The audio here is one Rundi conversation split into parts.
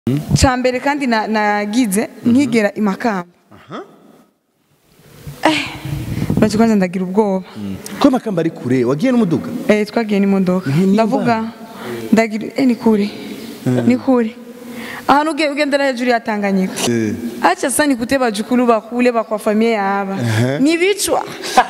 cya mbere kandi na- nagize nkigera i makamba Eh, uretse kwanza ndagira ubwoba ko amakamba ari kure wagiye n'umuduga Eh, twagiye n'imodoka Nimba. ndavuga ndagira eh, ni kure ni kure ahantu uge- ugendera hejuru ya Tanganyika Eh. acha sasa nikute bajukulu bakule bakwa familia yaba ni vichwa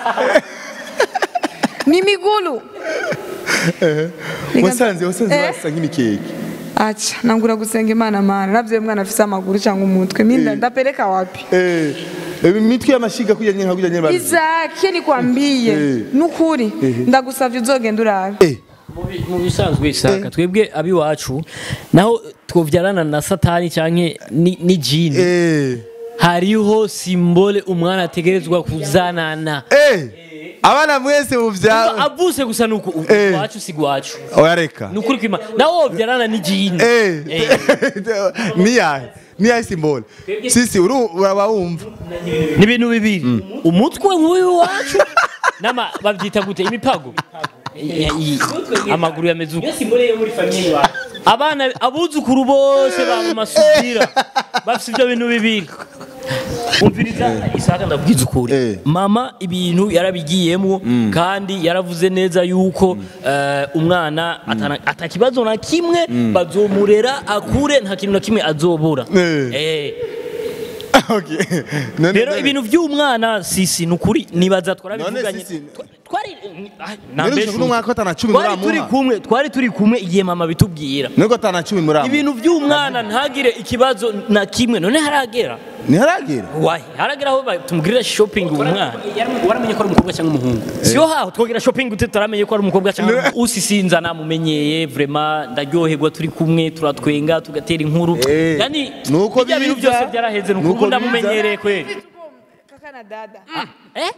ni migulu Nika- wasanze wasanze Eh. basa nk'imikeke acha nangura gusenga imana mana navyo mwana afise amaguru cyangwa umutwe minda Eh. ndapeleka wapi Eh, imitwe y'amashiga kujya nka kujya nyine izake nikwambie Eh. nukuri ndagusavye uzogenda urabe Eh, Mu bi- mu bisanzwe isaka twebwe abiwacu naho twovyarana na satani canke ni, ni jini eh, hariho simbole umwana ategerezwa kuzanana eh. abana mwese muvyara avuse gusa nuko Eh. iwacu si iwacu oya reka nukuri kwima nawe wovyarana ni jini Eh. Eh. niyahe niyahe simbole sisi uru uraba wumva ni ibintu bibiri umutwe nk'uyu wacu nama bavyita gute imipago I- i- amaguru yameze uko abana abuzukuru bose baba masubira bafite ibyo bintu bibiri umviriza isaka ndabwiza ukuri Eh. mama ibintu yarabigiyemo kandi yaravuze neza yuko eh, umwana atana- atakibazo na kimwe bazomurera akure nta kintu na kimwe azobura Eh. Eh. Okay. None- rero none- ibintu by'umwana sisi ni ukuri nibaza None twarabivuganye sisi- Twa- twari ah, None nambe ushaka shuti. n'umwaka atana cumi twari muramuha? turi kumwe twari turi kumwe igihe mama bitubwira nuko atana cumi muri abo ibintu by'umwana ntagire ikibazo na kimwe none haragera ntiharagera wahi haragera aho ba- tumugirira shopping uwo mwana waramenye ko ari umukobwa cyangwa umuhungu siyo haho twogira shopping ute turamenye ko ari umukobwa cyangwa umuhungu usisinza namumenyeye vraiment ndaryoherwa turi kumwe turatwenga tugatera inkuru Eh, yani nuko bijya bintu biza. byose byaraheze nuko Nuko ubu biza. ndamumenyereye kweli kaka na dada Eh?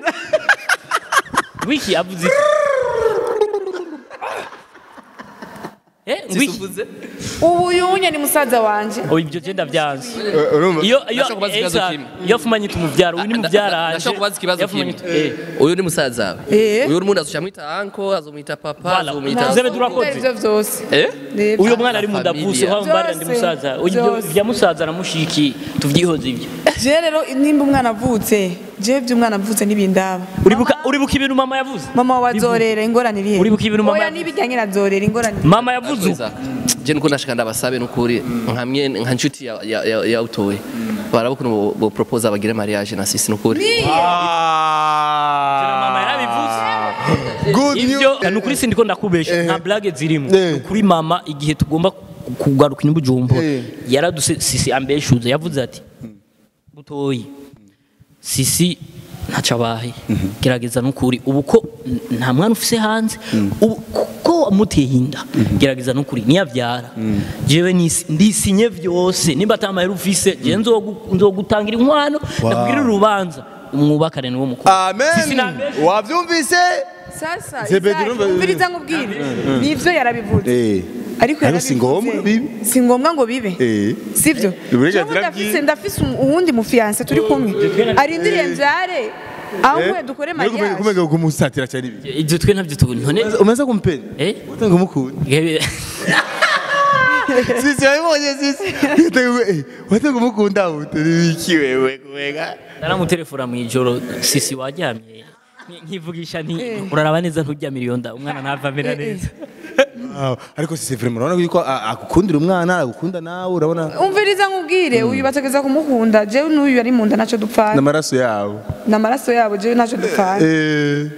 Wiki avuze iki? Eh, wiki. ubu yunye ni musaza wanje Oh, ibyo genda byanze. urumva Iyo iyo Ndashaka kubaza ikibazo Esa, kimwe. iyo afumanye tumuvyara, uyu ni muvyara wanje. ndashaka kubaza ikibazo Iyo kimwe afumanye- eh. uyu ni musaza wawe Eh. uyu n'umuntu azocamwita anko azomwita papa Voilà. azomwita Zebe turakoze. ivyo vyose eh Reba. Uyo mwana ari mu ndavuze Familia. aho mbara ndi Byose, musaza. Uyu byose. bya musaza na mushiki tuvyihoze ibyo. je rero nimba umwana avutse je by'umwana avutse n'ibindaba Uribuka uribuka ibintu mama yavuze? mama wazorera ingorane iri Uribuka ibintu mama oya yavuze? n'ibijyanye na zorera ingorane Mama yavuze uko. je nuko ndashaka ndabasabe n'ukuri nkamwe nka nshuti ya- ya- ya- yawutoye baraba ukuntu bo- bo propose abagire mariage na sisi n'ukuri Na mama yarabivuze. good Ivyo news ni ukuri sindiko ndakubesha nta blague zirimo. Eh. Ni ukuri mama igihe tugomba kugaruka inyubujumbo Eh. yaraduse sisi ambeshuze yavuze ati butoyi sisi ntaco abaye gerageza nukuri ubu ko n- nta mwana ufise hanze ubu ko wamuteye inda gerageza nukuri niyavyara jewe nisi- ndisinye vyose nimba atamahera ufise je nzogu- nzogutangira inkwano ndakubwira urubanza umwubakane niwo mukuru Sisi amen nambeshe. wavyumvise sasa Zebedi Isaac, urumva- umviriza nkubwire nivyo yarabivuze eh ariko Ariko si ngombwa yarabivuze. bibe. si ngombwa ngo bibe eh sivyo Uburenganzira Jewe ndafise bwiwe. ndafise um- uwundi mufiyanse turi kumwe arindiriye mvyare ahubwo dukore mariage kumega kumusatira cyane ibi ivyo twe navyo tubona none umaze kumpenda eh watanga umukunda sisi wabibonye sisi watanga umukunda utari iki wewe kumega naramutelefona mu ijoro sisi waryamye Nki- nkivugisha nti uraraba neza ntujya miliyonda umwana ntava amera neza Wow. ariko sisi vraiment urabona yuko a- agukundira umwana agukunda nawe urabona umviriza nkubwire uyu bategeza kumukunda jewe n'uyu ari munda naco dupfana n'amaraso yabo n'amaraso yabo jewe naco dupfana eh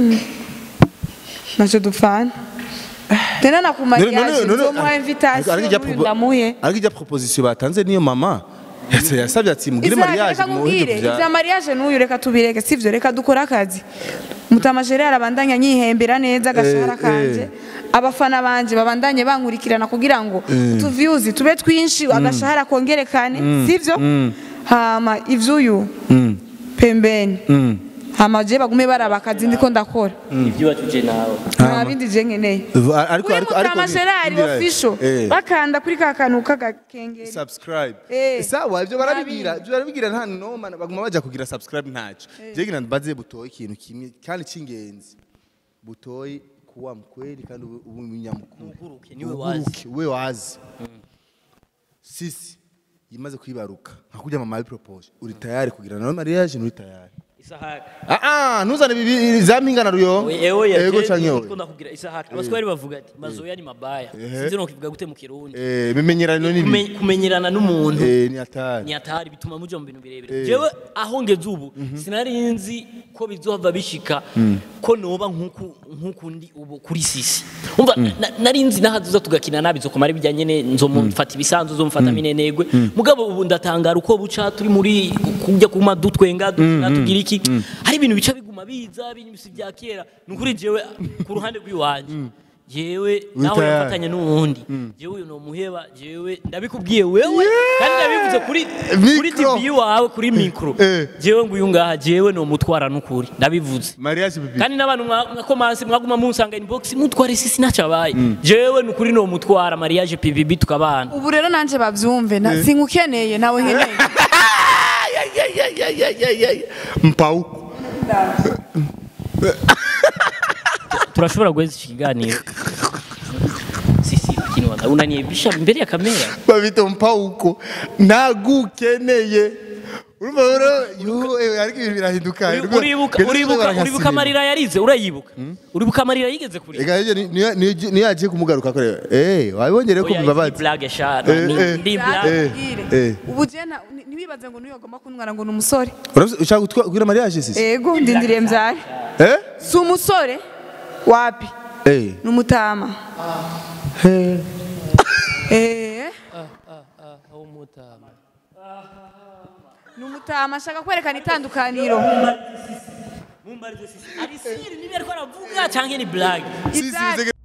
naco dupfana tena na ku mariage nzomuha invitation n'uyu ndamuhe ariko ijya proposition batanze niyo mama Yase- yasabye ati mugire Isaac, mariage reka muhe nkubwire ibyo ivya mariage n'uyu reka tubireke sivyo reka dukore akazi mutamajere arabandanya anyihembera neza agashahara Eh, kanje eh. abafana banje babandanye bankurikirana kugira ngo utuviews tube twinshi agashahara kongerekane sivyo hama ivyuyu pembeni hama je bagume baraba akazi ndiko ndakora ibyo wacuje nawe nta bindi je nkeneye ariko kuri ariko ariko mutamajerari official eh bakanda kuri ka kantu k'agakengeri subscribe Eh. sawa ibyo barabigira Nabindi. ibyo barabigira nta noma baguma bajya kugira subscribe ntacyo jegira mbaze butoye ikintu kimwe kandi cy'ingenzi butoye kuwa mkweli kandi ube ube umunyamukuru Uguruke, niwe wazi. Uguruke, we wazi sisi yimaze kwibaruka nka kurya mama propose uri tayari kugira nawe mariage nturi tayari isahani ah ah ntuzane bibi za mpingana ruyo ewe ego canke ko oya ndakubwira isahani abaswahili bavuga ati mazoya ni mabaya sinzi no kivuga gute mu kirundi eh bimenyerano ni Kume- kumenyerana n'umuntu eh ni atari ni hatari bituma muja mu bintu birebire jewe aho ngeze ubu sinari nzi ko bizohava bishika ko noba nk'uku nk'uku ndi ubu kuri sisi umva na- nari nzi nahazuza tugakina nabi zokomara ibijyanye ne nzomufata ibisanzwe uzomufata minenegwe mugabo ubu ndatangara uko buca turi muri kujya kuma dutwenga dukina tugira iki hari ibintu bica biguma biza ibintu si bya kera ni ukuri jewe ku ruhande rw'iwanje jewe nawe tayari. yafatanye n'uwundi jewe uyu nomuheba jewe ndabikubwiye wewe kandi ndabivuze kuri kuri Mikro. TV wawe kuri mikro Eh. jewe nguyu ngaha jewe nomutwara n'ukuri ndabivuze mariage bibi kandi n'abantu mwa- mwakomanse mwaguma munsanga inbox mutware sisi ntacabaye jewe nukuri nomutwara mariage PVB tukabana ubu rero nanje bavyumve na- sinkukeneye nawe nkeneye mpauko turashobora guheza iki kiganiro sisi lakini wana unaniebisha mbele ya kamera babita mpauko nagukeneye urumva rero yo eh, ariko ibintu birahinduka Uri- uribuka uribuka uribuka amarira yarize urayibuka uribuka amarira yigeze kuri Ega hirya ni- niyo- niyo niyo yagiye kumugaruka ko rero eh wabibonye rero ko bibabaza blague shana Eh, eh, ndi eh. blague eh. ubu je na- ni- ntiwibaze ngo niyo agomba kuntwara ngo ni umusore Urabizi- ushaka gutwa- kugira mariage sisi ego ndindiriye mbyare eh si umusore wapi eh ni umutama Eh, ni umutama ashaka kwerekana itandukaniro mumbarize sisi ari siri niba ariko aravuga cyangwa ni blague sisi Ibyari- bize-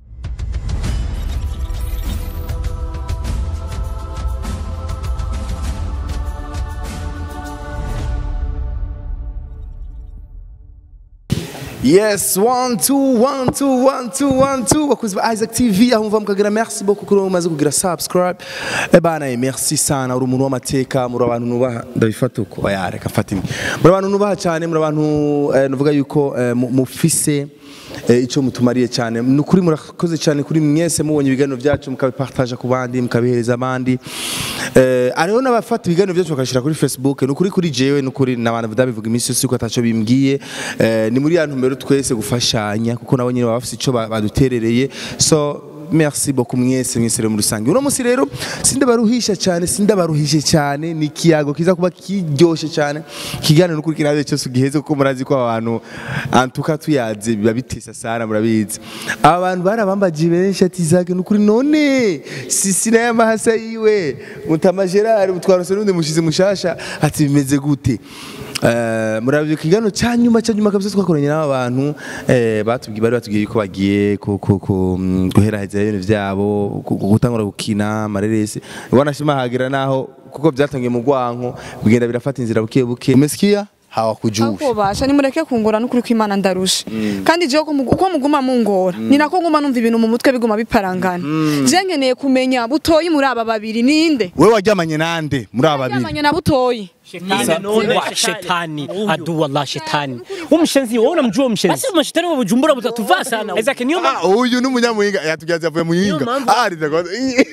Yes, one, two, one, two, one, two, one, two. Bakuzi ba Isaac TV aho muva mukagira merci beaucoup kuri umaze kugira subscribe. Eh bana, eh, merci sana uri umuntu w'amateka, muri abantu nubaha ndabifata uko oya reka mfata imwe. Muri abantu nubaha cyane, muri abantu eh, nuvuga yuko eh, mu- mufise eh, ico mutumariye cyane. Ni ukuri murakoze cyane kuri mwese mubonye ibiganiro byacu mukabipartage ku bandi, mukabihereza abandi. Eh, ariho n'abafata ibiganiro byacu bakashira kuri Facebook, ni ukuri kuri jewe, ni ukuri n'abantu ndabivuga iminsi yose ko ataco bimbwiye. Eh, ni muri ya ntumbero twese gufashanya kuko nabo nyine baba bafite ico ba- baduterereye. So merci beaucoup mwese mwese rero muri rusange uno munsi rero sindabaruhisha cyane sindabaruhishe cyane ni ikiyago kiza kuba kiryoshe cyane kiganiro n'ukuri kinaze cyose ugiheze kuko murazi ko abantu antuka tuyaze biba bitesa sana murabizi aba bantu barabambaje benshi ati zake n'ukuri none sisi naye amahasa yiwe mutama Gerard mutwarose n'undi mushize mushasha ati bimeze gute Eh, murabyo kigano cyanyuma cyanyuma kabisa twakoranye n'aba bantu eh, batubwiye bari batubwiye ko bagiye ku- ku- ku- mm, guheraheza ibintu byabo ku- ku- gutangura gukina amareresi wanashima hagira naho kuko byatangiye mu gwanko bigenda birafata inzira buke buke umesikia hawakujui akobasha nimureke kungora n'ukuri kw'imana ndarusha kandi jewe ko mugu- uko muguma mungora ni nako nguma numva ibintu mu mutwe biguma biparangana je nkeneye kumenya butoyi muri aba babiri ninde wewe waryamanye nande muri aba babiri yamanye na butoyi wa shetani adu wallah shetani umshenzi wewe unamjua umshenzi basi mashetani wa Bujumbura mutatuvaa sana Isaac niyo Ah, uyu ni umunyamuhinga yatubyaza avuye mu yinga mpamvu- ah rizako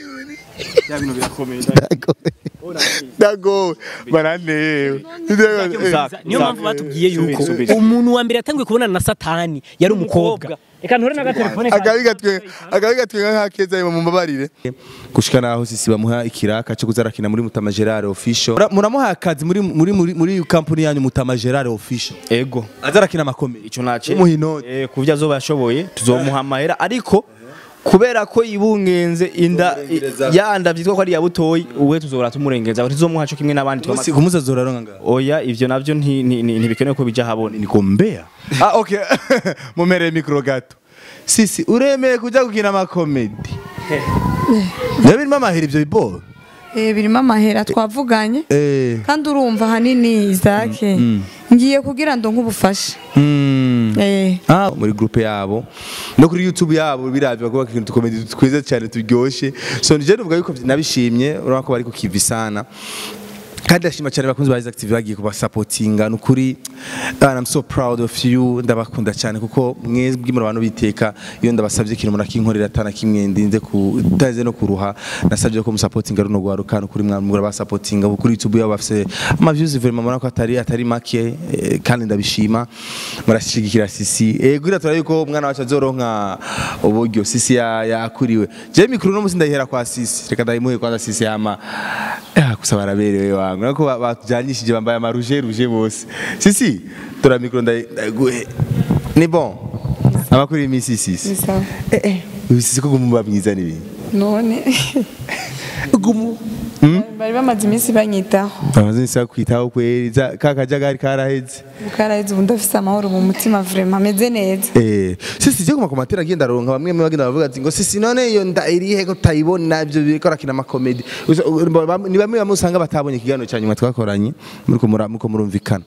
dago baranewe niyo mpamvu batubwiye yuko umuntu wa mbere yatangiye kubonana na satani yari umukobwa reka nture n'agatelefone kanjye. akabi gatwe akabi gatwe nka keza mu mbabarire gushika naho sisi bamuha ikiraka cyo kuzarakina muri Mutama Gerard official Mura- muramuha akazi muri muri muri muri company yanyu Mutama Gerard official ego azarakina amakomeye ico nace Umuhino. eh kuvya azoba yashoboye tuzomuha amahera ariko kubera ko yibungenze inda yanda vyitwa ko ari ya butoyi uwe tuzora tumurengeza ngo tuzomuha co kimwe n'abandi Musi twama- kumuza zoraronga ngaho oya ivyo navyo nti- nti- nti- ntibikenewe ko bija habona niko mbea ah okay mumereye mikro gato sisi uremeye kuja gukina amakomedi Nabirimo amahera ivyo biboro eh birimo amahera twavuganye eh kandi urumva hanini Isaac ngiye kugira ndo nk'ubufasha mm. eh Ah, muri groupe yabo no kuri YouTube yabo biravye bakubaka ikintu tukomedi twiza cyane turyoshe so nije nuvuga yuko nabishimye urabona ko bari ku kivi sana kandi ndashima cyane bakunzi ba Isaac TV bagiye kubasapotinga nukuri and I'm so proud of you ndabakunda cyane kuko mwebwe muri abantu biteka iyo ndabasabye ikintu munakinkorera atana kimwe ndinze kutaze no kuruha nasabye ko musapotinga runo gwaruka nukuri mwamura basapotinga kuri YouTube yabo bafise ama views vraiment murako ko atari atari make eh, kandi ndabishima murashigikira sisi eh gura turari ko umwana wacu azoronka uburyo sisi ya- yakuriwe je mikuru no musi ndahera kwa sisi reka ndayimuhe kwanza sisi ama Ah, gusa baraberewe wangu nako ba- batujanyishije bambaye amaruje ruje bose sisi tora mikoro ndayi- ndayiguhe ni bon amakuru y'imisi sisi ni sawa eh eh sisi ko gumuba mwiza n'ibintu none gumu bari bamaze iminsi banyitaho amaze nisa kwitaho kweri za- ka kajagari karaheze bukaraheze ubu ndafise amahoro mu mutima vraiment ameze neza Eh, sisi je kuma komatera agenda aronka bamwe mu bagenda bavuga ati ngo sisi none iyo nda irihe ko tayibona ibyo biriko rakina ama comedy Uza- u- bam- ni bamwe bamwe usanga batabonye ikiganiro cya nyuma twakoranye muriko mura- muriko murumvikana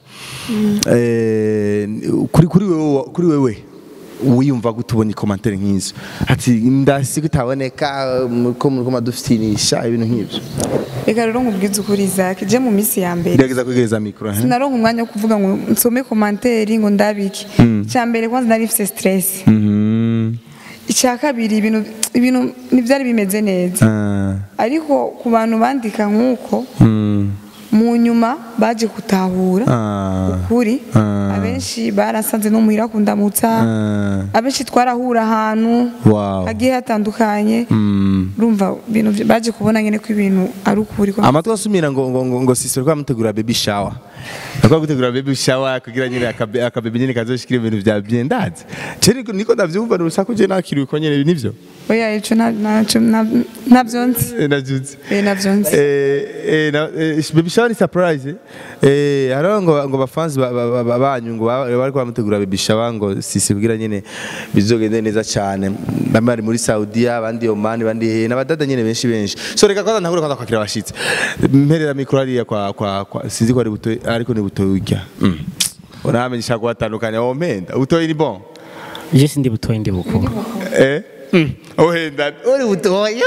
eh kuri kuri wewe kuri wewe wiyumva gute ubona ikomantere nk'izo ati ndasi kutaboneka ko muriko madufitinisha ibintu nk'ibyo reka rero nkubwize ukuri Isaac je mu minsi ya mbere gerageza kwegereza mikoro eh? sinaronka umwanya wo kuvuga ngo nsome komanteri ngo ndabike icya mbere kwanza nari mfise stress Mhm. icya kabiri ibintu ibintu ntibyari bimeze neza Ah. ariko ku bantu bandika nk'uko Mm. mu nyuma baje gutahura Ah. ukuri Ah. abenshi barasanze no muhira kundamutsa Ah. abenshi twarahura ahantu Wow. hagiye hatandukanye Mm. urumva ibintu vy- baje kubona nyine ko ibintu ari ukuri ko amatwi asumira ngo ngo ngo, ngo sisi bariko bamutegura baby shower bariko gutegura baby shower kugira nyine akabe akababy nyine kazoshikira ibintu vya bien ndazi je niko niko ndavyumva n'urusaku je nakiriwe ko nyene nivyo oya ico nta- ntaco nta- ntabyo nzi Eh, navyutse Eh, ntabyo nzi Eh, eh, na- eh, baby shower ni surprise eh? eh hariho ngo ngo bafanzi ba- ba- ba- ba- banyu ngo ba- bariko bamutegura baby shower ngo sisi kugira nyine bizogende neza cyane bamwe bari muri Saudiya abandi Oman abandi he n'abadada nyine benshi benshi so reka kwanza ntagure kwanza kwakira abashitsi mperera mikoro hariya kwa kwa kwa sinzi ko ari buto ariko ni buto urya mm. uramenyesha ko batandukanye wo mpenda butoyi ni bon je sindi butoyi ndi bukuru eh ohenda uri butoyi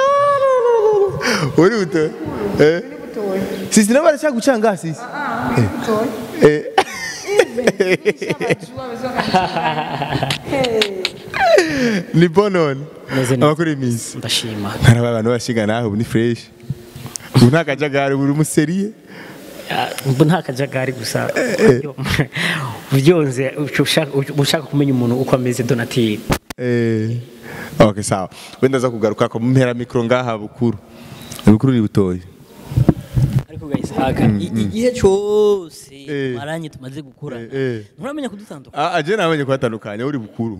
uri butoyi eh sisi nabo baracyagucanga sisi eh ni bon none Meze neza. amakuru iminsi ndashima hari abantu bashinga naho ubu ni fresh ubu nta kajagari buri umuseriye Ah, ubu nta kajagari gusa ubyonze ushaka ushaka kumenya umuntu uko ameze donatire eh okay sawa wenda za kugaruka ko mpera mikro ngaha bukuru bukuru ni butoyi ariko guys haka i- igihe cyose Eh. maranye tumaze gukorana Eh, eh. nturamenya kudutandukanya Ah, aje namenye kuhatandukanya uri bukuru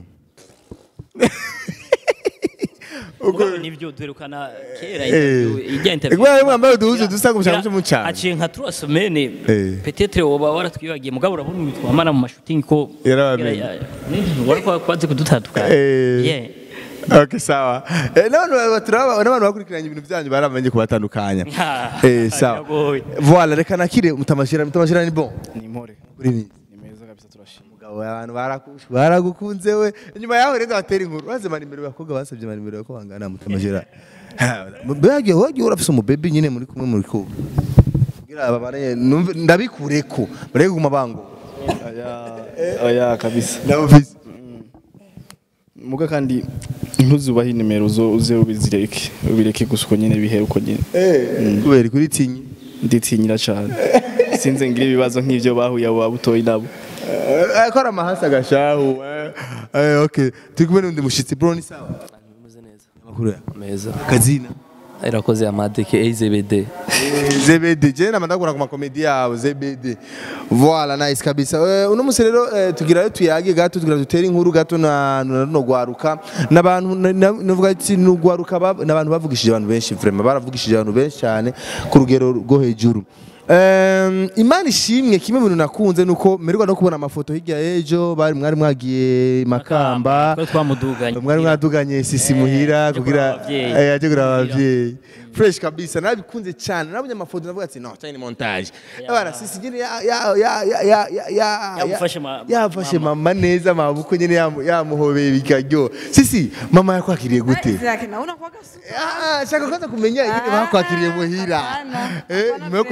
ubwo nibyo duherukana kera Eh. interview- ijya interview Igual mwambaye uduhuzu dusa gushaka cyo mucana. aciye nka trois semaines Eh. peut-être woba waratwibagiye mugabo urabona ibintu twamara mu mashooting ko Yarabamenye. wari kwaze kudutandukanya Eh. yeah Okay sawa. Eh n'abantu baturaba n'abantu bakurikiranye ibintu byanyu baramenye kubatandukanya. Ah, Eh sawa. biragoye. Voilà reka nakire mutamashira mutamashira ni bon. ni impore Kuri ni. ni meza kabisa turashima Mugabo abantu barakusha baragukunze we. Inyuma yaho rero batera inkuru. Baze mani imbere bakobwa basabye mani imbere ko bangana mutamashira. Bagiye wagiye urafise umu baby nyine muri kumwe muri ko. Kugira abamaranye numve ndabikureko. Bareke kuguma bango. oya oya kabisa Ndabufise. muga kandi ntuzubahe nimero zo uze ubizireke ubireke gusa uko nyine bihere uko nyine Eh. Kubera kuri tinyi. nditinyira cyane sinze ngira ibibazo nk'ibyo bahuye abo babutoyi nabo akora amahasi agashahu eh. Eh, okay turi kumwe n'undi mushitsi bro ni sawa Meze neza. amakuru ya Meza. kazina Irakoze amadeke AZBD. zebede je nama ndakura ku makomedi yabo zebede voilà nice kabisa Eh, uno musi rero eh, tugira rero tuyage gato tugira dutere inkuru gato na na- no gwaruka n'abantu na- na- navuga ati no gwaruka bab- n'abantu bavugishije abantu benshi vraiment baravugishije abantu benshi cyane ku rugero rwo hejuru Um, imana ishimwe kimwe mu bintu nakunze nuko mmerwa no kubona amafoto hirya y'ejo bari mwari mwagiye makamba twari twamuduganye mwari mwaduganye sisi muhira ajya kugira kuraba abavyeyi. eh, ajye kuraba abavyeyi fresh kabisa nabikunze cyane nabonye amafoto navuga ati no cyane ni montage abana sisi nyine ya ya ya ya ya ya ya Yamufashe ma- yafashe mama neza amaboko nyine yamu- yamuhobeye bikaryo sisi mama yakwakiriye gute Isaac nawe unakuwa gasuka Ah, shaka kwanza kumenya ingene bakwakiriye muhira hapana. eh Hapana nyuma yo kuja hariya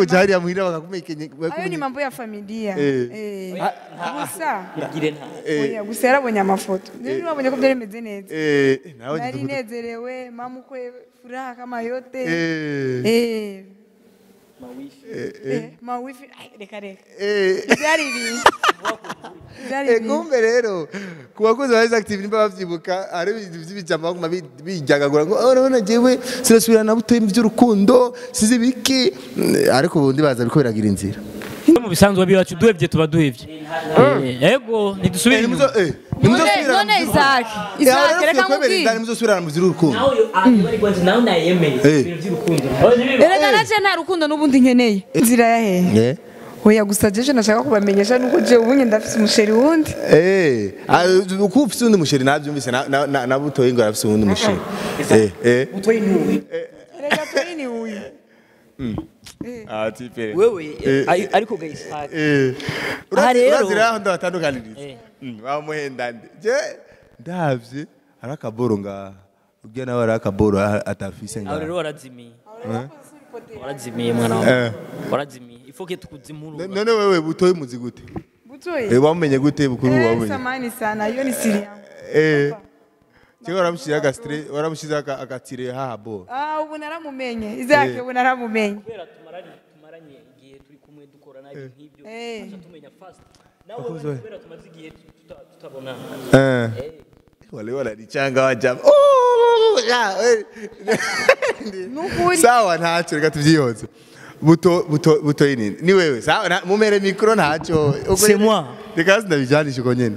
muhira bakakumekenye ayo ni mambo ya familia Eh. Eh. gusa Igire nta. oya gusa yarabonye amafoto rero wabonye ko byari bimeze neza eh nawe nari ndugu nezerewe mama ukwe furaha kama yote eh eh eh mawifi Ai, reka reka eh byari ibintu byari Eh, ibintu kumbe rero ku bakozi ba active nimba bavyibuka hari ibintu vy'ibijambo baguma bi- bijagagura ngo "Oh, urabona jewe sinasubira na butoyi mu vy'urukundo sizi biki Mm, ariko ubundi baza biko biragira inzira mu bisanzwe biwacu duhevye tuba duhevye Eh, ego ntidusubire inyuma none none Isaac Isaac reka nkubwire nimuzosubirana mu vy'urukundo nawe ari bari kwanza nawe nayemeye Eh. ibintu by'urukundo erega naje nta rukundo n'ubundi nkeneye inzira yahehe eh oya gusa jeje nashaka kubamenyesha nuko je ubunye ndafise umusheri wundi Eh, ah, uko ufise undi musheri navyumvise na- na- na na butoyi ngo arafise uwundi musheri eh eh utoye ntuwe erega turi ni uyu ah tipe wewe Eh. ari- ariko ga Isaac eh Aha rero- urazira aho ndabatandukaniriza Eh. wamuhenda nde je ndavye ari akaboro nga ubwo nawe ari akaboro a- atafise aho rero nga warazimiye warazimiye mwana Eh. wawe warazimiye ifoke tukuzimura none wewe butoyi muzi gute butoyi eh wamumenye gute bukuru Eh, wamumenye samani sana hiyo ni siri yangu eh Cyo waramushize agastre waramushize aka- agatire haha bo ah ubu naramumenye Isaac ubu naramumenye kubera tumaranye tumaranye igihe turi kumwe dukorana ibintu nk'ibyo Eh. tuza tumenya fast nawe wewe kubera tumaze igihe tuta- tutabonana eh wale wananichanga wajama oh ya eh. nukuri sawa ntacyo reka tubyiyoze buto buto buto ini ni wewe sawa na- mumere mikro ntacyo Uko C'est nyene- moi. reka sindabijyanisha uko nyene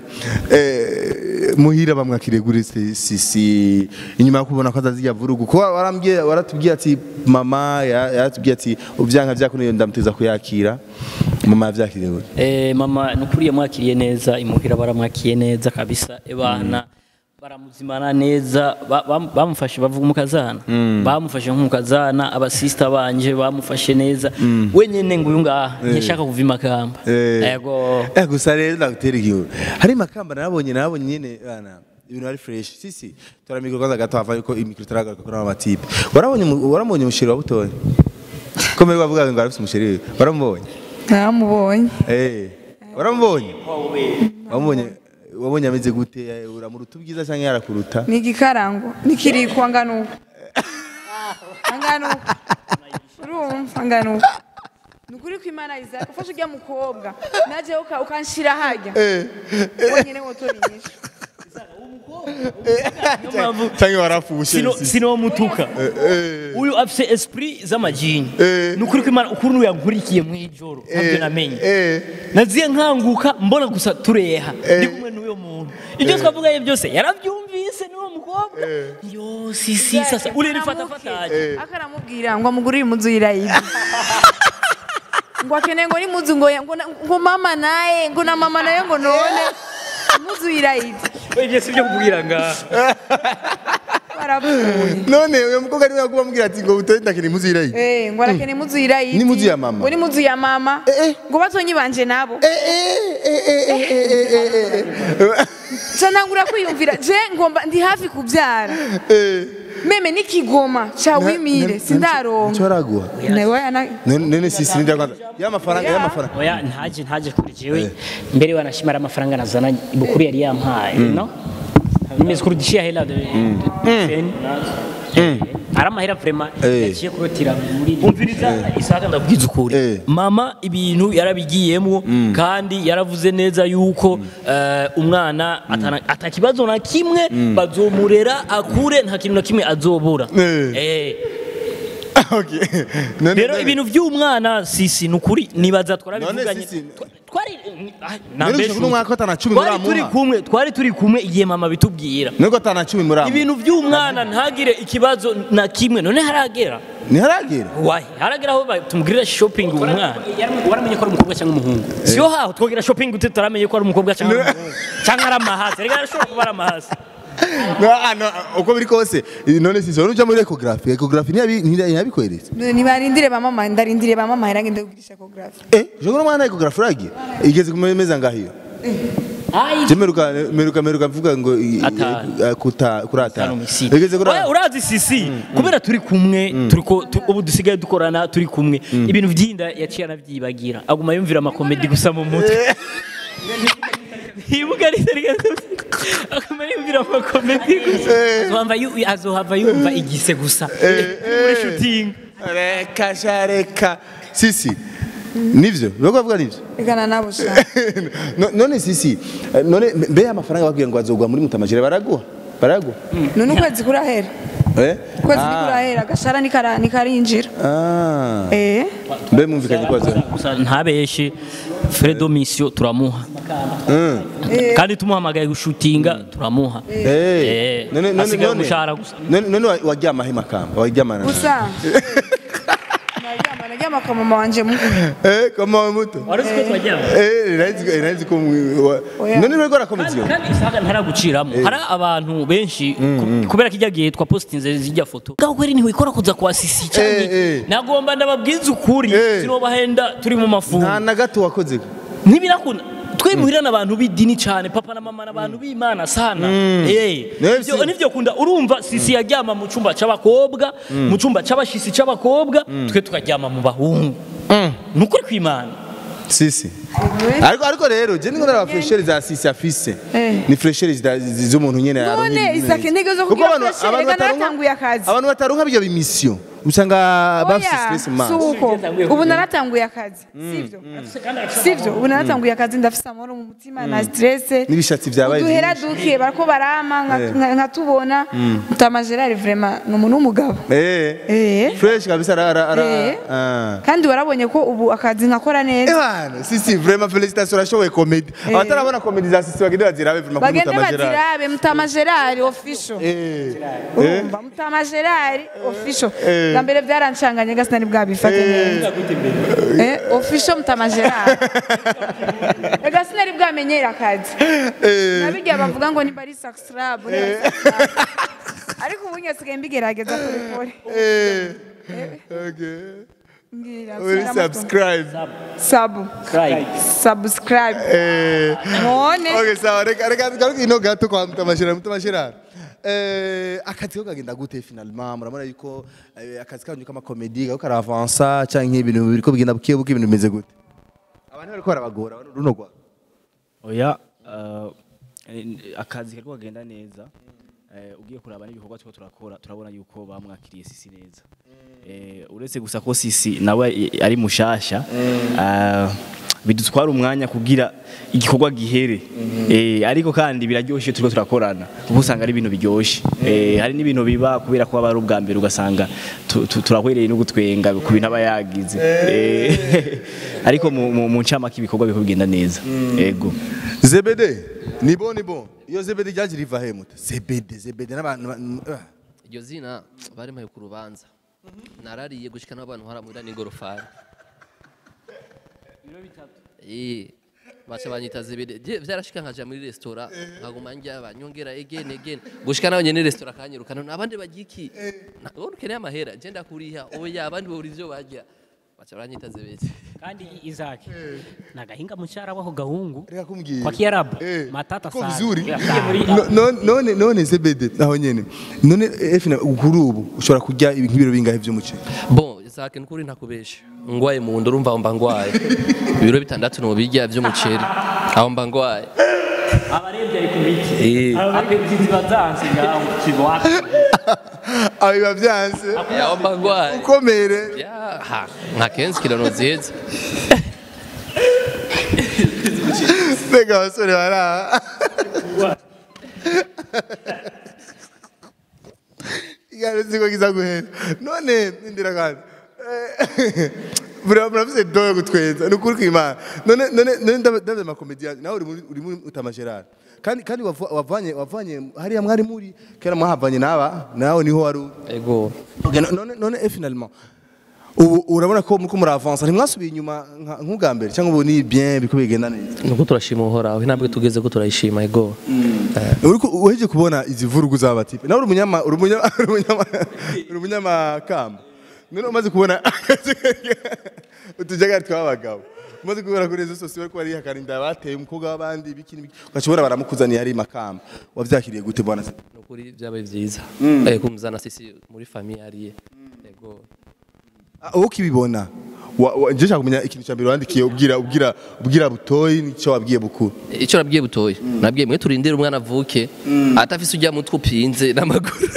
eh muhira bamwakiriye kuri si- sisi inyuma yo kubona ko azazijya vurugu ko warambwiye waratubwiye ati mama ya- yaratubwiye ati ubyanka byakuniye ndamuteza kuyakira mama yavyakiriye gute Eh, mama nukuri yamwakiriye neza imuhira baramwakiye neza kabisa ebana baramuzimana neza ba- bam- bamufashe bavuga umukazana bamufashe nk'umukazana abasista banje bamufashe neza wenyene ngo uyu ngaha ntiyashaka kuva imakamba Eh. yego Eh gusa rero ndagutera igihu. Hari makamba narabonye narabonye nyene bana ibintu ari fresh. Sisi turamikro kwanza gato hava yuko imikro taragaruka kuri aba tipe. Warabonye umu- warabonye umusheri wa butoye. Komeye bavuga ngo arafite umusheri. Waramubonye? naramubonye Eh. Waramubonye? Wamubonye wabonye ameze gute Eh, uramuruta ubwiza cyangwa yarakuruta? ni igikarango nikiriko angana uko angana uko urumva angana uko ni ukuri ko imana Isaac ufashe ujya mukobwa naje uka- ukanshira hajya wonyine wotora inyishu Cyangwa warafushe. sino sisi. sinomutuka uyu afise esprit z'amajini nukuri ko imana ukuntu yankurikiye mu ijoro ntabyo namenye Eh. naziye nkanguka mbona gusa tureha ndi kumwe n'uyo muntu ibyo twavuganye byose yarabyumvise n'uwo mukobwa yo sisi sasa uririfatafataje akaramubwira ngo amugurire impuzu y'irayidi ngo akeneye ngo n'impuzu ngo ngo na- ngo mama naye ngo na mama nayo ngo none impuzu y'irayidi ibyo si byo kubwira ngaha barapfuye None uyo mukobwa niwe yakuba mubwira ati ngo butoye ndakina impuzu irayi. Eh, ngo arakeneye impuzu y'irayidi N'impuzu ya mama? ngo n'impuzu ya mama Eh, eh. ngo batonyi banje nabo Eh eh eh eh eh eh eh eh. ca ntangura kwiyumvira je ngomba ndi hafi kubyara Eh. meme n'ikigoma ca wimire sindaronka Choraguha. nawe ana None none sisi ndio kwanza. Ya mafaranga ya mafaranga. oya ntaje ntaje kuri jewe mbere wanashimara amafaranga nazana bukuru yari yampaye no nimezkurudishia hela de de- de- ari amahera vraiment Eh. yaciye kurotira muri umviriza isaka ndabwiza ukuri Eh. mama ibintu yarabigiyemo kandi yaravuze neza yuko eh, umwana atana- atakibazo na kimwe bazomurera akure nta kintu na kimwe azobura Eh. Eh. Okay. None rero ibintu by'umwana sisi ni ukuri nibaza twarabivuganye None sisi- Twa- twari ah, None nambeshe ushobora kuno mwaka atana cumi twari turi muramuha. kumwe twari turi kumwe igihe mama bitubwira Nuko atana 10 muri ibintu by'umwana ntagire ikibazo na kimwe none haragera Ntiharagera. wahi haragera aho ba- tumugirira shopping uwo mwana waramenye ko ari umukobwa cyangwa umuhungu siyo haho twogira shopping gute turamenye ko ari umukobwa cyangwa umuhungu cyangwa ari amahasi reka arashobora kuba ari amahasi No, ah, no, uko biri kose none sisi wari uja muri ecography ecography ntiyabi- ntiyabikweretse nibarindire ba mama ndarindire ba mama hera ngende kugirisha ecography eh je kuno mwana ecography uragiye igeze kumeza ngahiyo Ai. je meruka meruka meruka mvuga ngo i- Atanu. eh, kuta kuri atanu Atanu misiri. Bigeze kuri Oya, urazi sisi kubera turi kumwe turiko tu- ubu dusigaye dukorana turi kumwe ibintu vyinda yaciye anavyibagira aguma yumvira amakomedi gusa mu mutwe Ibuka aguma yumvira amakomedi gusa azohava yu- azohava yumva igise gusa muri shooting reka sha reka sisi nivyo bako bavuga nivyo igana nabo sha No- none sisi eh, none mbe amafaranga babwiye ngo azogwa muri mutamajire baraguha baraguha none ukwezi kurahera eh ukwezi Ah. kurahera agashara nikara- nikarinjira ah eh mbe mumvikanye ko azogwa gusa ntabeshe Fredo Mission turamuha kandi tumuhamagaye gushutinga turamuha Eh, Eh, none none asigaye none umushahara gusa. none none wa- waryama he makamba waryamana na- gusa naryama naryama kwa mama wanje mu eh kama muto wari uzi ko twajyamo eh nahise nahise ko mwi- wa- Oya. none rero rakomeza iyo kandi isaga ntaraguciramo hari abantu benshi ku- kubera kijya gihe twapositinze zijya foto gaho kweri ntiwikora kuza kwa sisi Eh, cyane eh. nagomba ndababwiza ukuri Eh. sinobahenda turi mu mafungo nta na gato wakoze ntibirakunda twimuhirana abantu b'idini cyane papa na mama n'abantu b'imana sana Eh, Nefsi. nivyo- nivyo kunda urumva sisi yaryama mu cyumba c'abakobwa mu cyumba c'abashisi c'abakobwa twe tukaryama mu bahungu ni ukuri kw'imana sisi ariko ariko rero je ningo ndaba freshere za sisi afise Eh. ni freshere zida- zi- z'umuntu nyene None, aronka ibintu Isaac, neza. intege zo Kuko kugira abantu- freshere, abantu reka bataronka- naratanguye akazi. abantu bataronka bijya bimission usanga bafise oya stress mu si maso uko ubu naratanguye akazi sivyo sivyo ubu naratanguye akazi ndafise amahoro mu mutima na stress n'ibishatsi vyabaye uduhera byinshi. duke barako barama nka- Eh. nka- nkatubona mutamajerari vraiment ni umuntu w'umugabo eh Eh. fresh kabisa ara ara ara Eh. ah kandi warabonye ko ubu akazi nkakora neza Ebana, sisi vraiment félicitations urashoboye comedy. Abatarabona comedy za sisi bagende bazirabe vraiment kuri bagende Mutama Gerard. bazirabe mutamajerari official Eh. urumva mutamajerari official Eh. bwa mbere byarancanganye gasi nari bwabifate neza Eh, official mutamajerari ega sinari bwamenyera akazi nabirya bavuga ngo nimba ari saxrab ariko ubu nyasigaye mbigerageza kubikore Eh. Okay. mbwira Uri subscribe. sabu Cry. subscribe Eh. none Okay, sawa reka reka garuka ino gato kwa Mutama Gerard, Mutama Gerard. Eh, akazi ko kagenda gute finalement murabona yuko eh, akazi kanyu kama comedy gako karavansa canke ibintu biriko bigenda buke buke ibintu bimeze gute abantu bariko barabagora runo gwa oya uh, akazi kariko kagenda neza eh, ugiye kuraba n'ibikorwa turiko turakora turabona yuko bamwakiriye sisi neza eh, uretse gusa ko sisi nawe i- ari mushasha uh, bidutwara umwanya kugira igikorwa gihere eh, ariko kandi biraryoshe turiko turakorana kuko usanga ari ibintu biryoshe eh, hari n'ibintu biba kubera ko aba ari ubwa mbere ugasanga tu- tu- turahwereye no gutwenga ku bintu aba yagize eh, ariko mu- mu mu ncamake ibikorwa biriko bigenda neza ego Zebede ni bon ni bon iyo Zebede ryaje riva he muta Zebede Zebede n'abantu ba- ah. iryo zina barimpaye ku rubanza narariye gushika n'abantu haramwira n'ingorofani Eh, baca banyita zibiri Je, vyarashika nkaja muri resitora nkaguma njya banyongera again again gushika nawe nyene resitora kanyirukana abandi bagiki wowe ukeneye amahera je ndakuriha oya abandi babura ivyo barya baca baranyita zibiri kandi Isaac nagahinga mushara wako gahungu Reka kumbwira. kwa Kiarabu Eh, matata ko sana vizuri Yagiye muri No- no- none none Zebede naho nyene none efina kuri ubu ushobora kurya ibi- nk'ibiro bingahe vy'umuceri bon Isaac nukuri ntakubesha ngwaye mu nda urumva aho mba ngwaye ibiro bitandatu no birya vy'umuceri aho mba ngwaye abarebye ari ku miti Eh. abarebye ziba zansi ngaho kibwaka abiba vyanse aho mba ngwaye ukomere Ya, ha, nka kenzi kilo noziheze mbega abasore baraha igare siko kiza guhera none indira kandi Bura muravuze doyo gutwenza ni ukuri kw'Imana none none none ndabye amakomedi yanyu nawe uri muri uri muri Utama Gerard kandi kandi wavu- wavanye wavanye hariya mwari muri kera mwahavanye naba nawe niho wari uri. ego Okay, no- none none et finalement ubu urabona ko muriko muravansa ntimwasubiye inyuma nka- nk'ubwa mbere cyangwa ubu ni bien biko bigenda neza nuko turashima uhoraho intambwe tugeze ko turayishima ego uriko uheje kubona izi vurugu z'abatipe nawe uri umunyama uri umunyama uri umunyama uri umunyamakamba none umaze kubona utujagari tw'abagabo umaze kubera kuri izo sosiyo bariko barihakana inda bateye umukobwa w'abandi ibiki n'ibiki ugashobora baramukuzaniye ari makamba wavyakiriye gute bwana se nukuri byabaye byiza eh kumuzana sisi muri famille ariye yego Ah, wowe ukibibona wa- wa- nje nshaka kumenya ikintu cya mbere wandikiye ubwira ubwira ubwira butoyi nicyo wabwiye bukuru icyo nabwiye butoya nabwiye mwe turindire umwana avuke atafise ujya mutwe upinze n'amaguru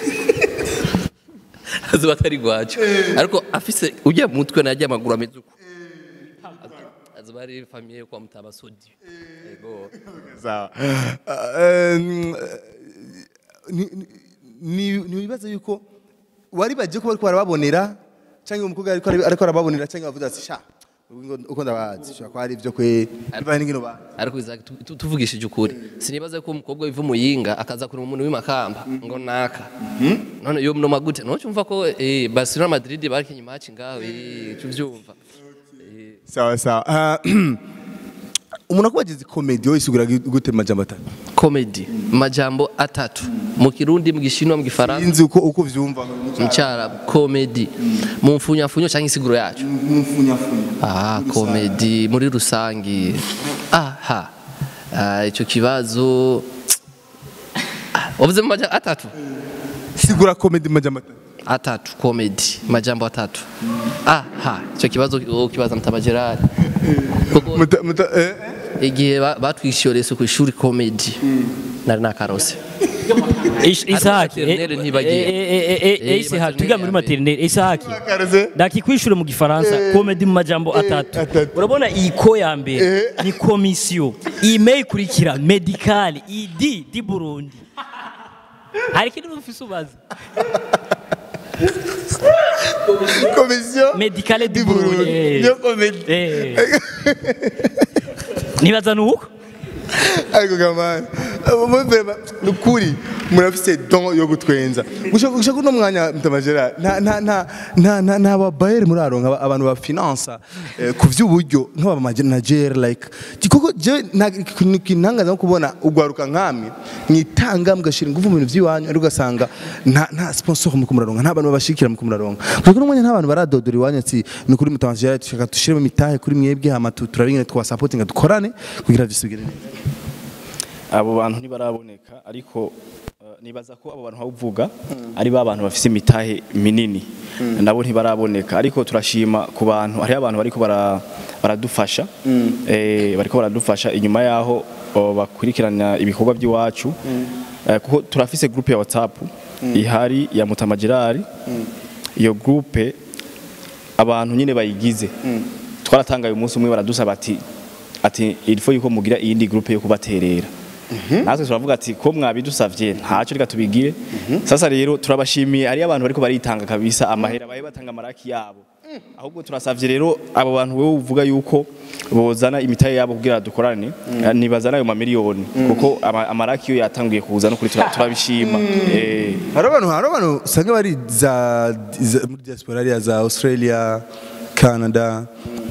azuba atari gwacu ariko afise ujya mutwe najya amaguru ameze uko azuba ari famille yo kwa mutabasodi yego sawa Ah, em, ni- ni- ni wibaza yuko wari bagiye kuba ariko barababonera cyangwa umukobwa ariko ariko arababonera cyangwa bavuze ati sha ubu uko ndabazi shaka ko ari ibyo kwe bibaye n'ingino ba ariko Isaac, tu- tu- tuvugishije ukuri sinibaza ko umukobwa wiva umuyinga akaza kureba umuntu w'imakamba ngo naka none yo mnoma gute no cyumva ko eh Barcelona Madrid bakinye match ngaho eh cyuvyumva sawa sawa Ah, umuntu akubagize komedi wowe isigura gute mu majambo atatu comedy majambo atatu mu kirundi mu gishinwa mu gifaransa sinzi uko uko vyumva mu cyarabu comedy mu mfunyafunyo cyangwa isiguro yacu ah comedy muri rusangi aha Ah, icyo kibazo Ah, wavuze mu majambo atatu sigura komedi mu majambo atatu atatu comedy majambo atatu aha icyo kibazo ukibaza mutaba Gerard kuko Muta- muta- eh, igihe ba- batwishyuriye ku ishuri comedy nari nakarose Ish- Isahaki maternelle ntibagiye. Eh, Isahaki maternelle twiga muri ya mbere. maternelle Isahaki Kareze. ndakikwishure mu gifaransa komedi mu majambo atatu atatu. urabona iyi ko ya mbere ni komisiyo iyi me ikurikira medikali iyi di di burundi hari ikindi ufise ubaza komisiyo medikale di Di Burundi. burundi eh. Niyo komedi. Eh. nibaza ni uko ariko gamani ni ukuri murafise don yo gutwenza gushaka gushaka uno mwanya mtamajera nta nta nta nta nta nta babayeri muraronka aba- abantu ba finance eh, ku vy'uburyo nk'aba manager like kiko je kintangaza no kubona ugwaruka nkami mwitanga mugashira ingufu mu bintu vy'iwanyu ari ugasanga nta nta sponsor mu kumuraronka nta bantu babashikira mu kumuraronka kuko no mwanya nta bantu baradodora iwanyu ati ni kuri mtamajera tushaka dushiremo imitahe kuri mwebwe hama tu- turabingene twa supporting dukorane kugira bisubire neza abo bantu ntibaraboneka ariko eh, nibaza ko abo bantu bavuga ari ba bantu bafise imitahe minini nabo ntibaraboneka ariko turashima ku bantu hariho abantu bariko bara- baradufasha eh, bariko baradufasha inyuma yaho oh, bakurikirana ibikorwa by'iwacu Eh, kuko turafise groupe ya WhatsApp ihari ya Mutama Gerard iyo groupe abantu nyine bayigize twaratangaye umunsi umwe baradusaba ati ati ilfo yuko mugira iyindi groupe yo kubaterera natwe turavuga ati ko mwabidusavye ntacyo reka tubigire sasa rero turabashimiye ari abantu bariko baritanga kabisa amahera baye batanga amaraki yabo ahubwo turasavye rero abo bantu wewe uvuga yuko bozana imitahe yabo kugira dukorane nibazana ayo mamiliyoni kuko ama- amaraki yo yatanguye kuza no kuri tura- turabishima eh hari abantu hari abantu usanga bari za, za muri diaspora hariya za australia canada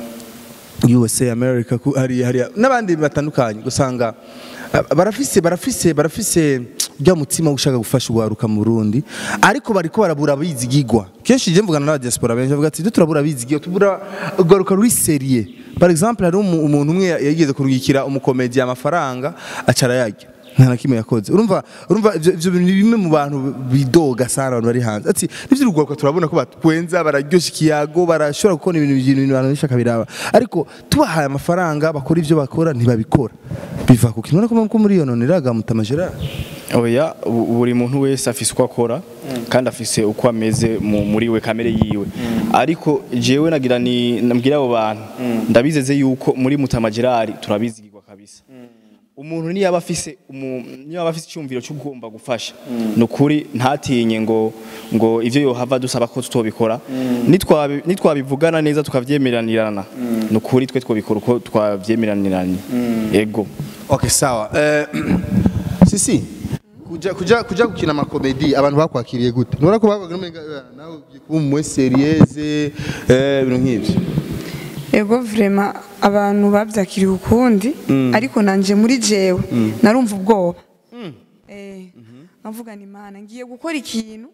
usa america ku- hari hariya n'abandi batandukanye usanga ah, barafise barafise barafise ujya mutima ushaka gufasha uwaruka mu Burundi ariko bariko barabura abizigigwa kenshi je mvugana n'aba diaspora benshi bavuga ati "Twe turabura abizigigwa tubura ugaruka ruri serie par exemple hari umu- umuntu umwe yageze kurungikira umukomedi amafaranga acara yarya nta na kimwe yakoze urumva urumva ivyo ivyo bintu ni bimwe mu bantu bidoga sana abantu bari hanze ati nivyo urugwaruka turabona ko batwenza bararyosha ikiyago barashobora gukora ibintu ibintu ibintu abantu benshi akabiraba ariko tubahaye amafaranga bakora ivyo bakora ntibabikora biva ku kintu urabona ko muri iyo none iraga mutama Gerard oya bu- buri muntu wese afise uko akora kandi afise uko ameze mu- muri we kamere yiwe ariko jewe nagira ni nabwira abo bantu ndabizeze yuko muri Mutama Gerard turabizigirwa kabisa umuntu niyaba afise umu- niyaba afise icyumviro cyo kugomba gufasha nukuri ntatinye ngo ngo ivyo yohava dusaba ko tutobikora nitwabi nitwabivugana neza tukavyemeranirana nukuri twe twobikora uko twavyemeraniranye ego Okay, sawa. Eh, sisi kuja kuja kuja gukina amakomedi abantu bakwakiriye gute? Nora ko bavuga n'umenga nawe ugiye kuba umu serieze eh ibintu nk'ivyo. ego vrema abantu babyakiriye ukundi ariko nanje muri jewe narumva ubwoba Eh, nkavuga ni mana ngiye gukora ikintu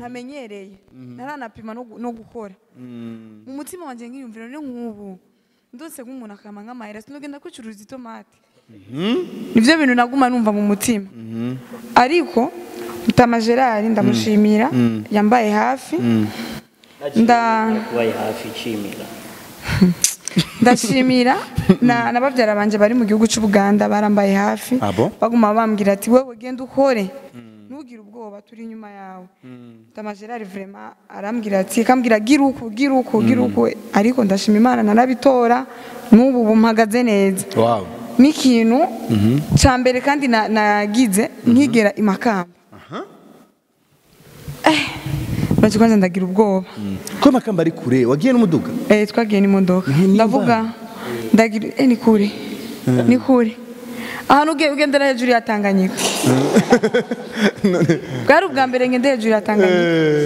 ntamenyereye naranapima no gu- no gukora mu mutima wanjye nkiyumvira ni nk'ubu ndose nk'umuntu akama nk'amahera sinogenda kwicuruza itomati nivyo bintu naguma numva mu mutima ariko mutama gerard ndamushimira yambaye hafi nda kubaye hafi nshimira ndashimira na, na bavyara banje bari mu gihugu c'ubuganda barambaye hafi Ah bon? baguma bambwira ati wewe genda ukore ntugire ubwoba turi inyuma yawe mutama gerard vraiment arambwira ati kambwira gira uku gira uku gira uku ariko ndashima imana narabitora n'ubu ubu mpagaze neza wow n'ikintu cya mbere kandi na- nagize nkigera imakamba eh kwanza ndagira ubwoba ko amakamba ari kure wagiye n'umuduga eh twagiye n'imodoka Ni- ndavuga ndagira eh ni kure ni kure ahantu uge- ugendera hejuru ya Tanganyika bwari ubwa mbere ngendera hejuru ya Tanganyika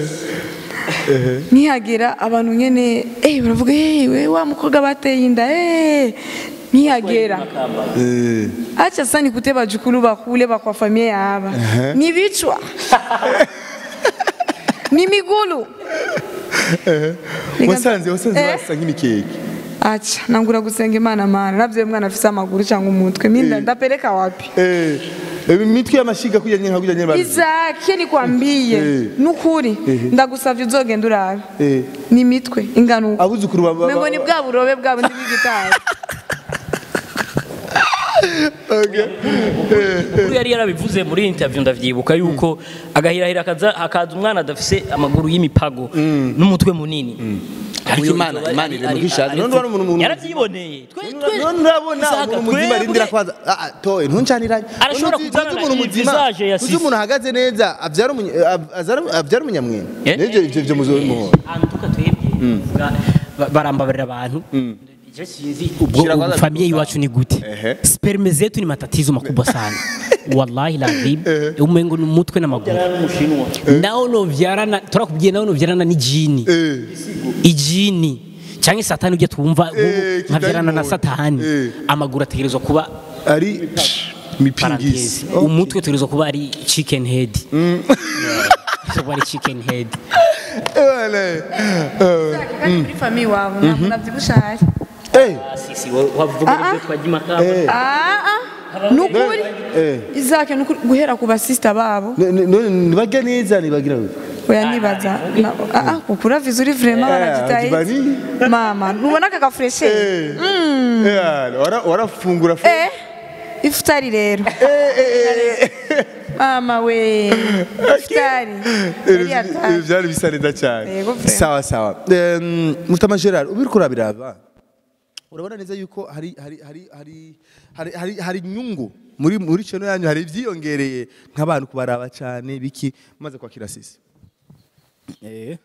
nkihagera abantu nyene eh baravuga eh we wa mukobwa bateye inda eh nkihagera Eh, acha sasa nikute bajukulu bakule bakwa familia yaba ni vichwa ni migulu Nika- wasanze wasanze Eh? basa nk'imikeke acha nangura gusenga imana mana navyo mwana afise amaguru cyangwa umutwe minda ndapeleka wapi Eh, eh, imitwe y'amashiga kujya nyine kujya nyine bazi izake nikwambiye Eh. nukuri ndagusavye uzogenda urabe Eh, ni mitwe ingano abuzukuru ba- ba- mengo ni bwa burobe bwabo ndi bw'igitari Kuri yari yarabivuze muri interview ndavyibuka yuko agahirahira akaza hakaza umwana adafise amaguru y'imipago n'umutwe munini Ariko Imana- Imana iri mu gishazi. None urabona umuntu- umuntu- yaravyiboneye twe twe none urabona Isaka, umuntu muzima twebwe- arindira kwanza Ah, ah, toye ntuncaniranye Arashobora None uzi- kuzana uzi umuntu iyi muzima visage ya uzi Sisi. umuntu ahagaze neza abyara umunya- ab- azara- abyara umunyamwenge Eh? nivyo ivyo ivyo muzobimuhora antuka twebwe ba- barambabarira abantu je sinzi ubwo Shira kwanza familia iwacu ni gute Ehe. sperme zetu ni matatizo makubwa sana wallahi lazim umengo ni umutwe n'amaguru naho novyarana turakubwiye naho novyarana n'ijini ijini cyangwa satani ujya twumva Eh, nk'ubu nkavyarana na kidayimoni. satani Eh. amaguru ategerezwa kuba ari mipingisi parantesi umutwe utegerezwa kuba ari chicken head Yeah. kuba ari chicken head kandi muri famiye wawe ntabwo navyibusha hari sisi wavuga ibyo twajya imakamba ah ah nukuri izake nukuri guhera ku basista babo nibajya neza nibagira gute oya nibaza na- ah ah kukura vizu uri vraiment baragitaye Jibani. mama ntubona aka gafreshe Eh, wara- warafungura fu- eh ifutari rero mama we ifutari yari Eh, yataye byari bisa neza cyane Yego, vraiment. sawa sawa Em, mutama gerard ubiri kurabiraba urabona neza yuko hari hari hari hari hari hari hari inyungu muri muri channel yanyu hari ibyiyongereye nk'abantu kubaraba cyane biki maze kwakira sisi Eh.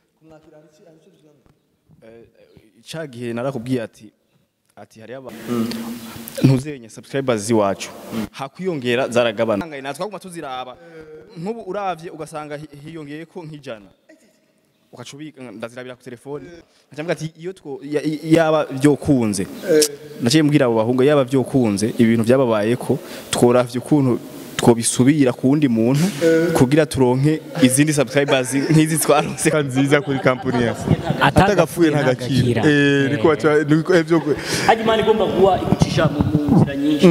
Eh, Ca gihe narakubwiye ati ati hari aba ntuzenye subscribers ziwacu hakwiyongera zaragabana Ngangaye natwe aguma tuziraba nk'ubu uravye ugasanga hi- hiyongeye ko nk'ijana ukacubika ndazirabira ku telefone nkacavuga ati iyo two ya- i- yaba byokunze naciye mbwira abo bahungu yaba byokunze ibintu byababaye ko tworavye ukuntu twobisubira ku wundi muntu kugira turonke izindi subscribers nk'izi twarose nziza kuri kampani yacu Atagapfuye atagapfuye ntagakira ntagakira. eh niko baca niko ibyo hajya imana igomba kuba igucisha mu mu nzira nyinshi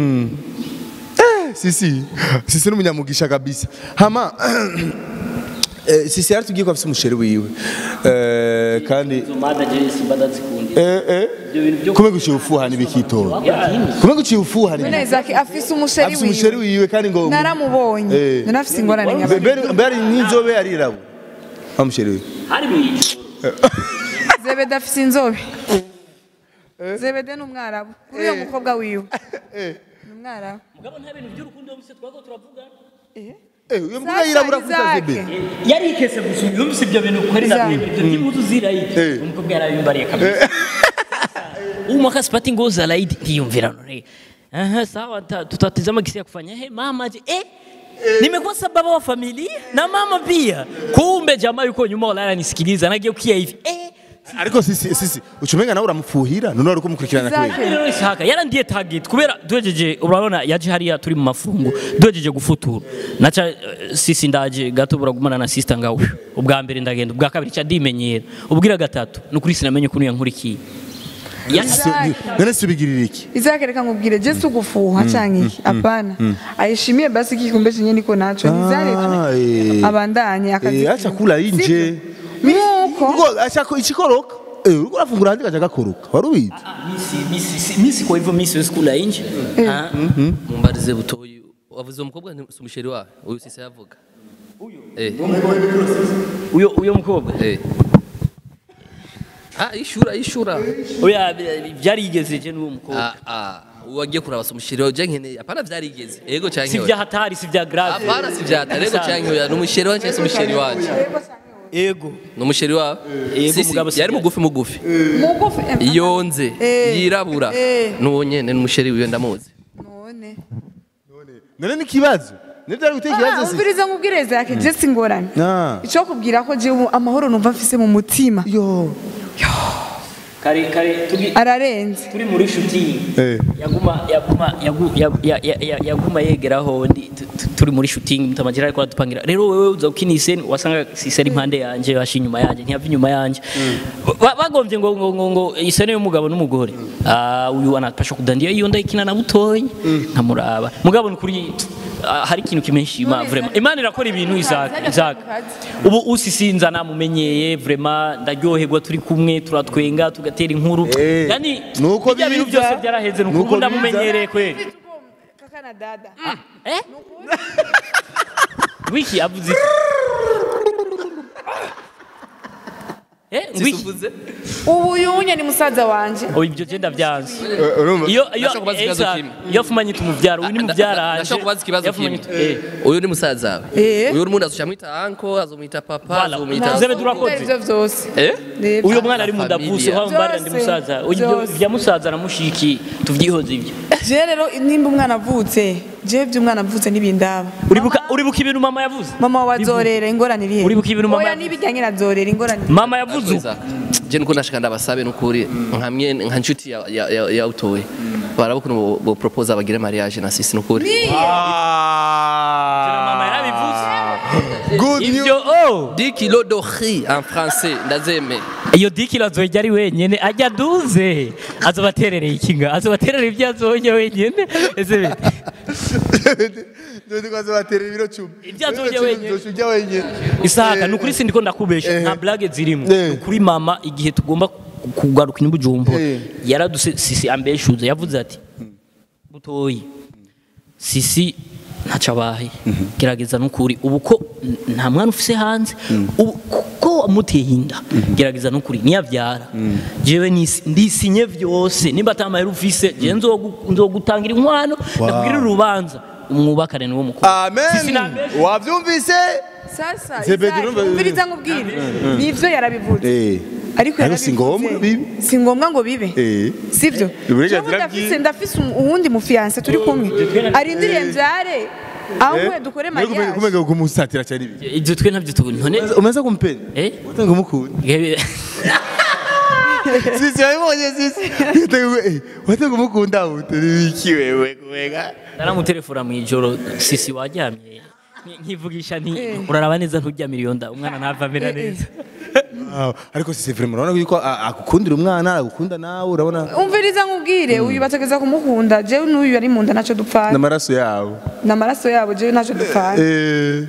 sisi sisi n'umunyamugisha kabisa hama eh, sisi yaratubwiye ko afite umusheri wiwe eh, kandi izo mada je simba ndazikundira eh, eh, ibyo bintu byo kume guciye ufuha ntibikitora Yeah. kume guciye ufuha none izake afise umusheri afite umusheri wiwe wiwe kandi ngo naramubonye Eh. none afise ingorane Be- nyabaki be- mbere n'inzobe arirabo wa musheri wiwe hari mu ijoro zebede afise inzobe zebede ni umwarabu kuri uyo mukobwa wiwe ni umwarabu mugabo nta bintu by'urukundo yumvise twago turavuga eh uyo mbwa Sasa yirabura kuta Isaac. zebe yari ikese gusa yumvise ibyo bintu ukorera Izaki. ibyo by'impuzu zirayidi Eh. umukobwa yarabimbariye kabisa huu mwaka sipati nguo za laidi ndiyumvira none aha sawa ta- tutatizama kisi ya kufanya he mama je eh nimekuwa sababu wa familia na mama pia kumbe jamaa yuko nyuma wala ananisikiliza nageukia hivi eh ariko sisi sisi ucumenga nawe uramufuhira none wari kumukurikirana Isaac. kweli rero isaka yarandiye target kubera duhejeje urabona yaje hariya turi mu mafungu duhejeje gufutura naca eh, sisi ndaje gato buragumana na sister ngawe ubwa mbere ndagenda ubwa kabiri cya dimenyera ubwira gatatu nukuri sinamenye ukuntu yankurikiye Isaac. none se ubigirira iki Isaac reka nkubwire je sugufuha canke iki hapana ayishimiye basi kikumbe chenye niko nacho nizare Ah, tu eh. abandanye akazi Eh, acha kula inje Sivyo? nuko Uriko acha ko- ikikoroka Eh, uriko urafungura handi gacha gakoroka wari ubizi misi misi misi kwa hivyo misi siwezi kula nje Ah, mumbarize butoyi wavuze umukobwa ni si umusheri wawe uyu sisi yavuga eh uyo uyo mukobwa eh ah ishura ishura oya byarigeze je n'uwo mukobwa ah ah wagiye kuraba si umusheri wawe je nkeneye apana vyarigeze ego si canke vya hatari si vya grave apana si vyata rego canke oya n'umusheri wanje si umusheri wanje ego n'umusheri wawe Ego, Sisi, mugabo si yari vya- mugufi mugufi mugufi eh, yonze Eh. yirabura Eh. n'uwo nyene n'umusheri wiwe ndamuzi none none ni kibazo nibyo ari guteka Ah, ikibazo si umviriza nkubwire Isaac je singorane Ah. ico kubwira ko je ubu amahoro numva mfise mu mutima yo kare kare turi ararenze turi muri shooting Eh. yaguma yaguma yagu- ya- ya- ya- ya- yaguma yegeraho ndi tu- tu- turi muri shooting mutamajira ariko adupangira rero wewe uza ukina iseni wasanga sisi ari impande yanje washi inyuma yanje ntiyava inyuma yanje Ba- bagombye ngo ngo ngo, ngo iseni y'umugabo n'umugore ah uyu anapasha kudandia iyo ndayikina na butoyi nkamuraba mugabo ni kuri ah, hari ikintu kimenshima vraiment imana irakora ibintu Isaac Isaac ubu usisinza namumenyeye vraiment ndaryoherwa turi kumwe turatwenga tugatera inkuru Eh, yani nuko bijya bintu biza, byose byaraheze nuko nuko ubu ndamumenyereye kweli kaka na dada eh wiki avuze iki eh wiki Sisuvuze ubu yunye ni musaza wanje oh ibyo genda byanze urumva iyo iyo Ndashaka kubaza ikibazo Exact. kimwe. iyo afumanye tumuvyara uyu ni muvyara anje ndashaka kubaza ikibazo Yafumanye kimwe tu- eh uyu ni musaza wawe Eh. uyu n'umuntu azocamwita anko azomwita papa Voilà. azomwita Zebe durakoze. ivyo vyose eh Reba. uyo mwana ari mu Familia. ndavuse wa mbara ndi Byose, musaza uyu byose. bya musaza na mushiki tuvyihoze ibyo je rero nimba umwana avutse je vy'umwana avutse n'ibindaba uribuka uribuka ibintu mama yavuze mama wazorera ingorane iri he Uribuka ibintu mama oya yavuze? n'ibijyanye na zorera ingorane mama yavuze uko. je nuko nashaka ndabasabe nukuri nka mye nka nshuti ya ya ya, ya utoye baraba ukuntu bo- bo propose abagire mariage na sisi nukuri Tena mama yarabivuze good ibyo news oh 10 kilos de riz en français ndazeme iyo dikiro azoyijya ari wenyine ajya aduze azobaterereye ikinga azobaterereye ibyo azonye wenyine ese bite Ndio kwaza baterera ibiro 10 Ibyo azonye wenyine. Uzojya wenyine isaka ni ukuri sindiko ndakubesha nta blage zirimo Eh. ni ukuri mama igihe tugomba kugaruka inyubujumbura Eh. yaraduse sisi ambeshuze yavuze ati butoyi sisi ntacyo abaye gerageza n'ukuri ubu ko n- nta mwana ufise hanze ubu ko wamuteye inda gerageza n'ukuri niyabyara jewe nisi- ndisinye vyose nimba atamahera ufise je nzogu- nzogutangira inkwano ndakubwira urubanza umwubakane niwo mukuru Sisi amen nambeshe. wavyumvise sasa Zebedi Isaac, urumva- umviriza nkubwire nivyo yarabivuze eh ariko Ariko si ngombwa yarabivuze. bibe. si ngombwa ngo bibe eh sivyo Uburenganzira Jewe ndafise bwiwe. ndafise um- uwundi mufiyanse turi kumwe arindiriye mvyare aho mwe dukore mariage kumega kumusatira cyane ibi ibyo twe ntabyo tubona none umaze kumpenda eh utanga umukunda Gebe- sisi wabibonye sisi watanga umukunda utari iki wewe kumega naramutelefona mu ijoro sisi waryamye Nki- nkivugisha nti uraraba neza nturyamire iyo nda umwana ntava amera neza Wow. ariko sisi vraiment urabona yuko a- agukundira umwana agukunda nawe urabona umviriza nkubwire uyu bategeza kumukunda jewe n'uyu ari mu nda ntacyo dupfana n'amaraso yabo n'amaraso yabo jewe ntacyo dupfana eh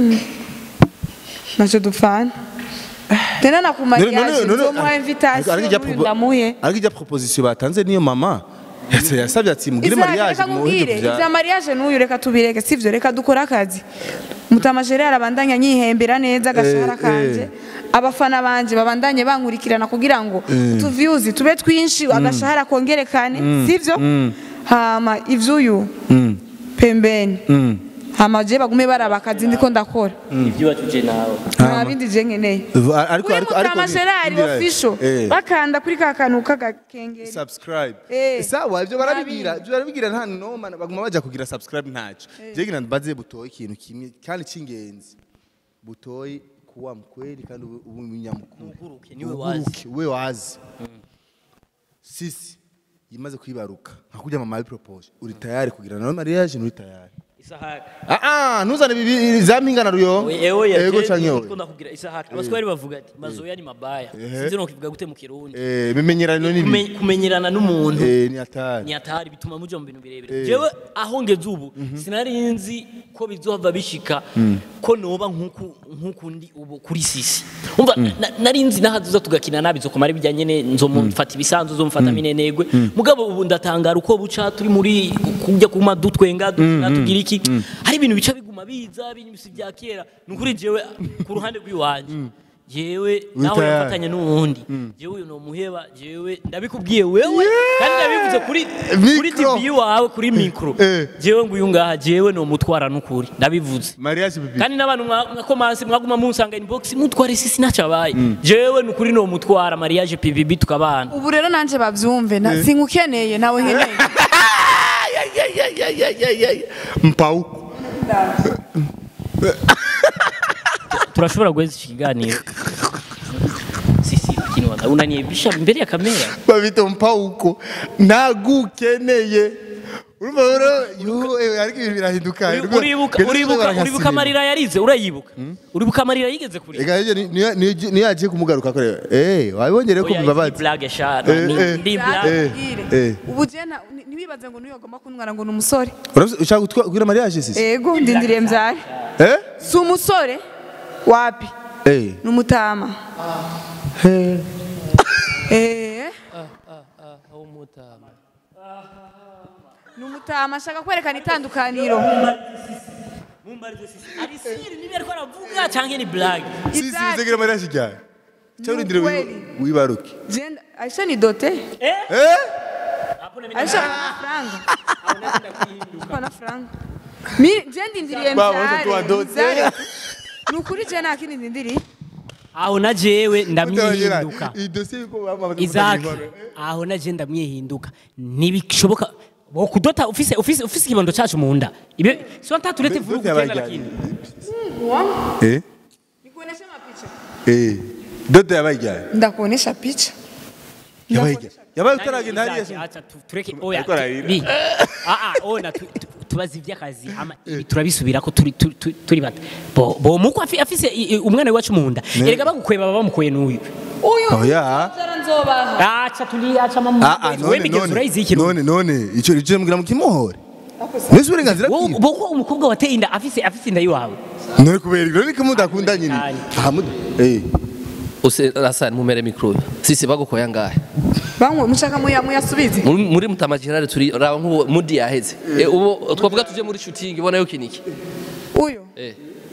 ntacyo dupfana tena na ku mariage nzomuha invitation n'uyu ndamuhe ariko ijya proposition batanze niyo mama Yasa- yasabye ati mugire Isaac, mariage reka muhinde nkubwire kubyara ivya mariage n'uyu reka tubireke sivyo reka dukore akazi mutamajere arabandanya nyihembera neza agashahara Eh, kanje eh. abafana banje babandanye bankurikirana kugira ngo utuvyuzi tube twinshi agashahara kongerekane sivyo hama ivyuyu pembeni hama je bagume baraba akazi ndiko ndakora ibyo watuje nawe nta bindi je nkeneye ariko kuri ariko ariko mutamajerari ndira- official eh. bakanda kuri ka kantu k'agakengeri subscribe Eh. sawa ibyo barabibwira ibyo barabibwira nta noma baguma bajya kugira subscribe ntacyo jegira mbaze butoye ikintu kimwe kandi cy'ingenzi butoye kuwa mkweli kandi ube ube umunyamukuru Uguruke, niwe wazi. Uguruke, we wazi sisi yimaze kwibaruka nka kujya mama propose uri tayari kugira nawe mariage nturi tayari isahani ah ah ntuzane bibi za mpingana ruyo ewe ego canke oya ndakubwira isahani abaswahili bavuga ati mazoya ni mabaya sinzi no kivuga gute mu kirundi eh bimenyerano ni Kume- kumenyerana n'umuntu eh ni atari ni hatari bituma muja mu bintu birebire jewe aho ngeze ubu sinari nzi ko bizohava bishika ko noba nk'uku nk'uku ndi ubu kuri sisi umva na- nari nzi nahaduza tugakina nabi zokomara bijyanye ne nzomufata ibisanzwe nzomufata minenegwe mugabo ubu ndatangara uko buca turi muri kujya kuma dutwenga dukina tugira iki hari ibintu bica biguma biza ibintu bisi bya kera ni ukuri jewe ku ruhande rw'iwanje jewe nawe Witaya. yafatanye n'uwundi jewe uyu nomuheba jewe ndabikubwiye wewe kandi ndabivuze kuri kuri Mikro. TV wawe kuri mikro Eh. jewe nguyu ngaha jewe nomutwara n'ukuri ndabivuze mariage bibi kandi n'abantu mwa- mwakomanse mwaguma munsanga inbox mutware sisi nacabaye jewe nukuri nomutwara mariage PVB tukabana ubu rero nanje bavyumve na- sinkukeneye nawe nkeneye mpau turashobora guheza iki kiganiro sisi kinwa unaniebisha mbele ya kamera babita mpauko nagukeneye urumva rero yo eh, ariko ibintu birahinduka Uri- uribuka uribuka uribuka amarira yarize urayibuka uribuka amarira yigeze kuri Ega yeje niyo niyo- niyo yagiye kumugaruka kore eh wabonye rero ko Oya, mbabazi ni blague sha Eh, ni eh. ndi Eh. blague eh. ubu je na- ni- ntiwibaze ngo niyo agomba kuntwara ngo ni umusore Uravuze ushaka gutwa- kugira mariage sisi ego ndindiriye mbyare eh si umusore wapi eh ni umutama Eh, ni umutama ashaka kwerekana itandukaniro ari siri niba ariko aravuga cyangwa ni blague sisi Ibyatsi. bizagira mariage cyane cyangwa urindire Ukweli. wi- wibaruke Je- aisha ni dote eh aisha ana franga ana franga mi je ndindiriye Baba, wote tuwa dote. mbyare ni ukuri je nta kindi ndindiriye aho na jewe ndamyihinduka iyi dossier yuko bamaze Isaac aho na je ndamwihinduka ntibishoboka wo kudota ufise ufise ufise ikibondo cyacu mu nda ibyo si wanta turete vurugu tena lakini eh nikuonesha mapicha eh dodo yabaye ndakuonesha picha yabaye yabaye utaragenda hariya Isaac, acha tu- tureke oya Ariko ararira. bi ah ah ona tu- tu- tubaza iby'akazi ama ibi turabisubira ko turi turi- turi- turi bata bo bo muko afi- afise i- i- umwana wacu mu nda erega bagukweba baba bamukoye n'uyu uyu oya nzara nzobaha acha tuli acha mama ah ah we none migezi none urayizi ikintu none none icyo icyo mbwira mukimuhore Nese uburenganzira wowe bwiwe boko umukobwa wateye inda afise afise inda yiwawe none kubera ibyo niko mudakunda nyine Cyane. aha muda eh use rasani mumere mikro sisi bagukoya ngahe bamwe mushaka muya muyasubize muri muri mutama general turi raba nk'ubu mudi yaheze Eh, ubu twavuga tuje muri shooting ibona yo kiniki uyu eh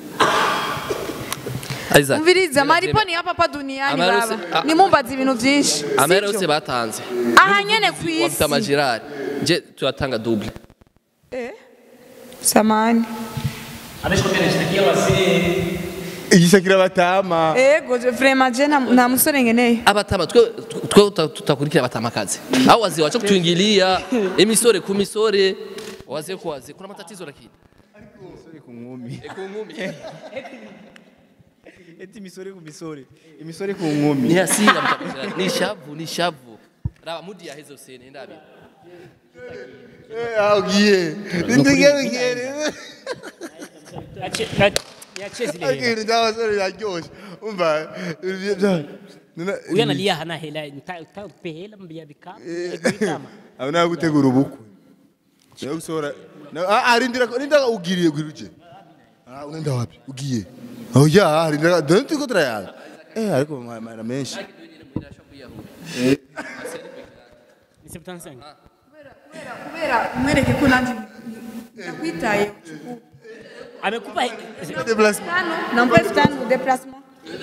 Isaac umviriza maripo ni hapa hapa duniani Amahera baba yose- a- nimumbaza ibintu byinshi amahera sivyo? yose batanze aha nyene ku wa mutama isi general je turatanga double Eh, samani igishakira batama ego je vraiment je nta- nta musore ngeneye abatama twe twe tuta- tutakurikira abatamakazi au wazee wacha kutuingilia emisore ku misore wazee kwa wazee kuna matatizo lakini ku nkumi Eh, ku ngumi eti imisore ku misore imisore ku nkumi ni hasira mutama general ni shavu ni shavu raba mudi yaheze usene ndabi eh agiye ndige ndige yacheze ile akiri ndabasore yaryoshe umva uyu analia hana hela ntape hela mbya bikama bikama abo nawe gutegura ubukwe nawe gusohora na- ah, ah, rindira rindira ugiriye gwiruje ah unaenda wapi ugiye oh ya rindira dore tuko turayaga eh ariko mara menshi ni 75 kubera umwereke ko nanjye nakwitaye amekupa tano nampa elfu tano déplacement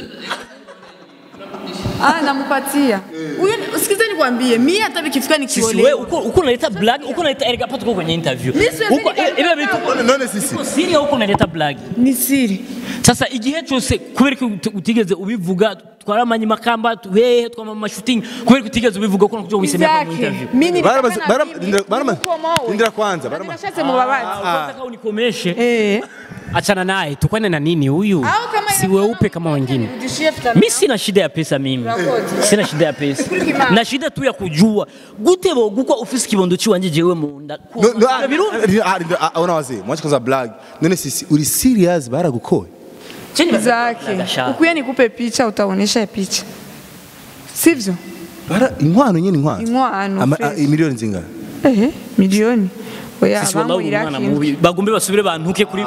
Ah, namupatia huyu. Sikiza nikwambie, mimi hata vikifika sisi wewe nikiolewa uko uko unaleta blague uko unaleta erega pato tuko kwenye interview Mimi siwezi uko nikaleta ibe vitu none none sisi uko siri uko unaleta blague ni siri. sasa igihe cyose kubera ko uti- utigeze ubivuga twaramanye makamba hehe twama mu shooting kubera ko utigeze ubivuga ko nakuja wisemera mu Isake, interview mimi Baramaze- nilitaka na bara- mimi rindira- baramaze- ukomowe. rindira kwanza, Na baramaze- ninashatse mubabazi. kwanza kama unikomeshe Eh, achana naye tukwane na nini huyu Au kama si inakuwa weupe kama wengine Nirudishie elfu mi sina shida ya pesa mimi Urakoze. sina shida ya pesa na shida tu ya kujua gute bogukwa ufise ikibondo ciwanje jewe munda No, no, ah, Birumva? ah, ah, ah, ona wazee mwache kwanza blag none sisi uri serious baragukoye zake Gashaka. ukuye nikupe picha utaonesha picha sivyo bara inkwano nyene inkwano Inkwano, Ama- fresh. ah, imiliyoni zingana ehe miliyoni oya Sisi wallahi uri umwana bamwira mubi bagombe basubire bantuke kuri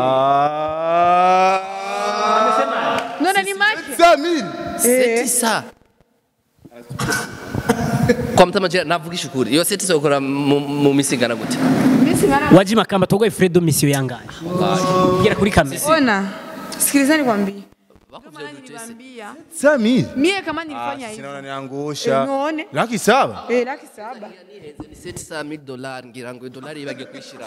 none ni make Samir seti sa kwa mtamaje navugisha ukuri iyo seti sokora mu mu misi ingana gute Misi ngana waji makamba togoye fredo misiyo yangaye gera kuri kamera ona sikiliza nikwambie bakuvuze gute se niliwaambia Samir mie kama nilifanya hivi sinaona niangusha Eh, none. laki saba eh laki saba nihenze ni seti sa 1000 dollars ngira ngo dolari ibagiye kwishira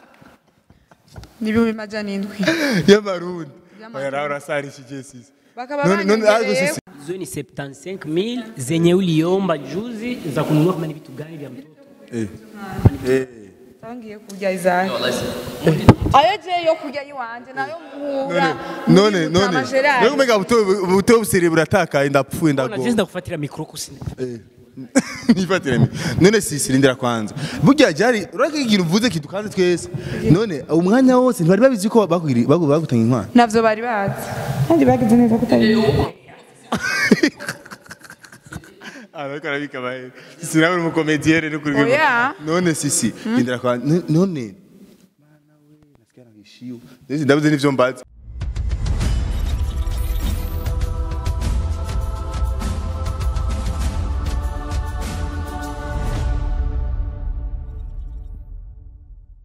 ni ibihumbi majana indwi y'amarundi oya nawe urasarishije sisi bakaba None- none- ariko banyongereye sisi hizo ni 75000 zenye uliomba juzi za kununua kama ni vitu gani vya mtoto tangiye kurya izake ayo je yo kurya yiwanje nayo muhura none none none kumega buto buto busere buratakaye ndapfuye na ndago jinsi ndakufatira mikro kusini nifatire mi none sisi rindira kwanza burya jari urake ikintu uvuze kidukanze twese none umwanya wose ntibari babizi ko bakugiri bagu- bagutanga inkwano navyo bari bazi kandi bagize neza kutabizi ariko arabika bahe sisi nawe uri umukomediyere no kuri Oya. none sisi rindira kwanza n- none Mana we nasikia nahishiyo ndezi ndabuze n'ivyo mbaza